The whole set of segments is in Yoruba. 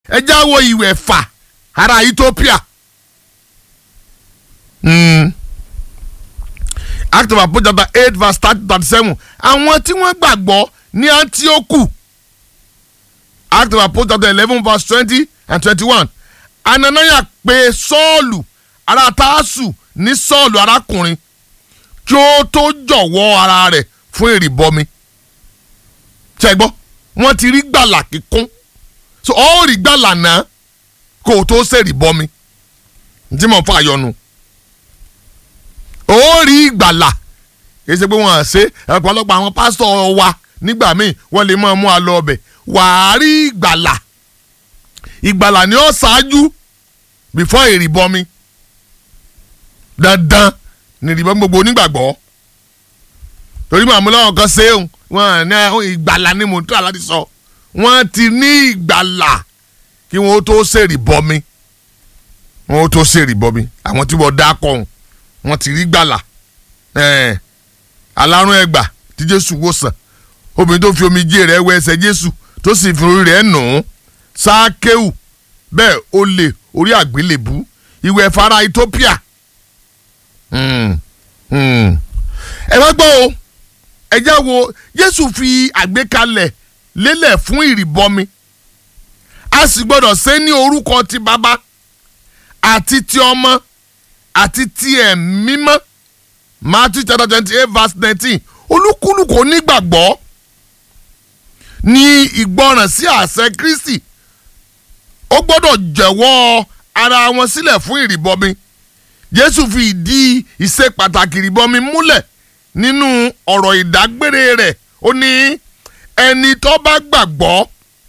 ẹ já wo ìwẹ̀ fà ara Ethiopia. Mm. Act of Apostles chapter eight verse thirty thirty seven àwọn tí wọ́n gbàgbọ́ ní Antioch Act of Apostles chapter eleven verse twenty and twenty-one Ananiah pe Sọ́ọ̀lù ará Tásù ní Sọ́ọ̀lù arákùnrin kí ó tó jọ̀wọ́ ara rẹ̀ fún ìrìbọmi ṣe gbọ́ wọ́n ti rí gbàlà kíkún so ó rí gbàlà náà kó o tó ṣèrìbọmi tí mo fà yọnu ó rí ìgbàlà kì í ṣe pé wọ́n á ṣe ọ̀pọ̀lọpọ̀ àwọn pásítọ̀ wa nígbà míì wọ́n lè máa mú a lọ ọbẹ̀ wàá rí ìgbàlà ìgbàlà ni ó ṣáájú before ìrìbọmi dandan ní ìrìbọmi gbogbo onígbàgbọ́ torí màmú lọ́wọ́ kan ṣe é wọn ní ìgbàlà ni mò ń tà láti sọ wọ́n ti ní ìgbàlà kí wọ́n tó ṣèrìbọmi wọ́n tó ṣèrìbọmi àwọn tí wọ́n dá kọ́ wọ́n ti rí gbàlà alárùn ẹgbà tí Jésù wòsàn obìnrin tó fi omijé rẹ̀ wẹ ẹsẹ̀ Jésù tó sì fi orí rẹ̀ nù ún sákéwù bẹ́ẹ̀ ó lè orí àgbélébú ìwẹ̀ fara Ethiopia ẹ wá gbọ́ o ẹ já wo Jésù fi àgbékalẹ̀ lélẹ̀ fún ìrìbọmi a sì gbọ́dọ̀ ṣe ní orúkọ ti bàbá àti ti ọmọ àti ti ẹ̀mí mímọ́ Matthew chapter twenty eight verse nineteen olúkúlùkù onígbàgbọ́ ní ìgbọràn sí àṣẹ Kristi ó gbọ́dọ̀ jẹ̀wọ́ ara wọn sílẹ̀ fún ìrìbọmi Jésù fi ìdí ìṣe pàtàkì ìrìbọmi múlẹ̀ nínú ọ̀rọ̀ ìdágbére rẹ̀ ó ní ẹni tó bá gbàgbọ́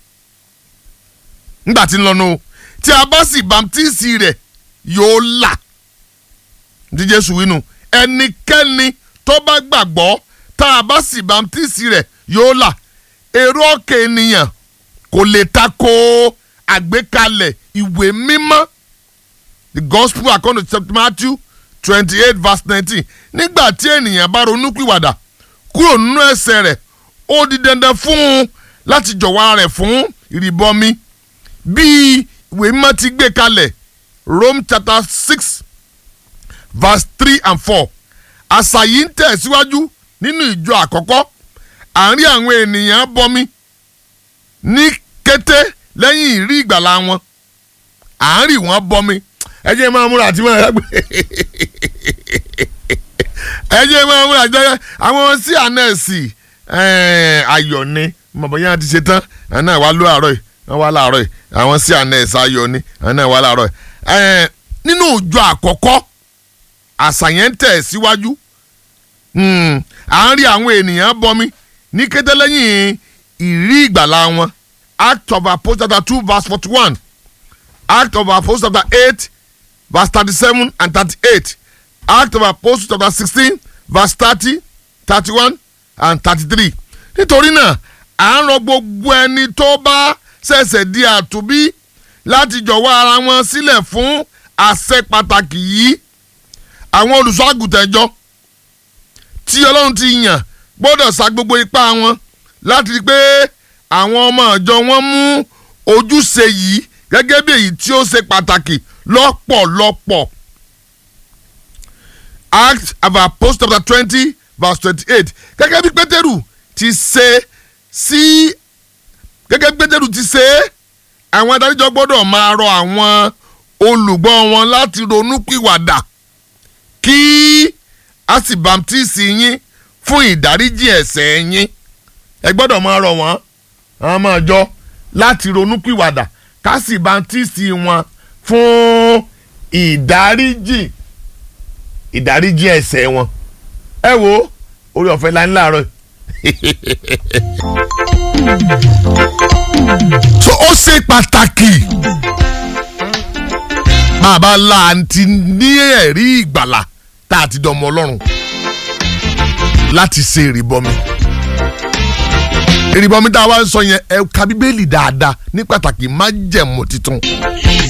nígbà tí ń lọ́nu tí a bá sì bàmtíìsì rẹ̀ yóò là tí Jésù wínú ẹnikẹ́ni tó bá gbàgbọ́ tá a bá sì bàmtíìsì rẹ̀ yóò là èrò ọkàn ènìyàn kò lè tako àgbékalẹ̀ ìwé mímọ́ the gospel according to Matthew twenty eight verse nineteen nígbà tí ènìyàn bá ronúpìwàdà kúrò nínú ẹ̀ṣẹ̀ rẹ̀ ó di dandan fún un láti jọ̀wọ́ ara rẹ̀ fún ìrìbọmi bí ìwé mímọ́ ti gbé kalẹ̀ Rome chapter six verse three and four àṣà yìí ń tẹ̀síwájú nínú ìjọ àkọ́kọ́ àárín àwọn ènìyàn bọmi ní kété lẹ́yìn ìrí ìgbàlà wọn àárín wọn bọmi ẹ jẹ́ máa múra àti máa rágbé ẹ jẹ́ máa múra àti máa àwọn sí ànẹ́ẹ̀sì ayọ̀ ni mọ̀bọ̀ yẹn ti ṣe tán àwọn náà wá ló àárọ̀ yìí wọ́n wá láàárọ̀ yìí àwọn sí ànẹ́ẹ̀sì ayọ̀ ni àwọn náà wá láàárọ̀ yìí nínú ìjọ àkọ́kọ́ àṣà yẹn ń tẹ̀ síwájú àárín àwọn ènìyàn bọmi ní kété lẹ́yìn ìrí ìgbàlà wọn Act of Apostles chapter two verse forty-one Act of Apostles chapter eight verse thirty-seven and thirty-eight Act of Apostles chapter sixteen verse thirty thirty-one and thirty-three nítorí náà à ń rọ gbogbo ẹni tó bá ṣẹ̀ṣẹ̀ di àtúbí láti jọ̀wọ́ ara wọn sílẹ̀ fún àṣẹ pàtàkì yìí àwọn olùṣọ́àgùtàn ẹjọ́ tí Ọlọ́run ti yàn gbọ́dọ̀ sa gbogbo ipá wọn láti rí i pé àwọn ọmọ ìjọ wọn mú ojúṣe yìí gẹ́gẹ́ bí èyí tí ó ṣe pàtàkì lọ́pọ̀lọpọ̀. Acts of Apostles chapter twenty verse twenty-eight gẹ́gẹ́ bí Pétérù ti ṣe sí gẹ́gẹ́ bí Pétérù ti ṣe àwọn adájọ́ gbọ́dọ̀ máa rọ àwọn olùgbọ́ wọn láti ronúpìwàdà kí a sì bàmtíìsì yín fún ìdáríjì ẹ̀ṣẹ̀ yín ẹ gbọ́dọ̀ máa rọ̀ wọ́n àwọn ọmọ ìjọ láti ronúpìwàdà ká sì bàmtíìsì wọn fún ìdáríjì ìdáríjì ẹ̀ṣẹ̀ wọn ẹ wo orí ọ̀fẹ́ la ní láàárọ̀ so ó ṣe pàtàkì bàbá láǹtí ní ẹ̀rí ìgbàlà tá a ti dọ̀mọ́ ọlọ́run láti ṣe ìrìbọmi ìrìbọmi tá a wá ń sọ yẹn ẹ ka bíbélì dáadáa ní pàtàkì májẹ̀mú titun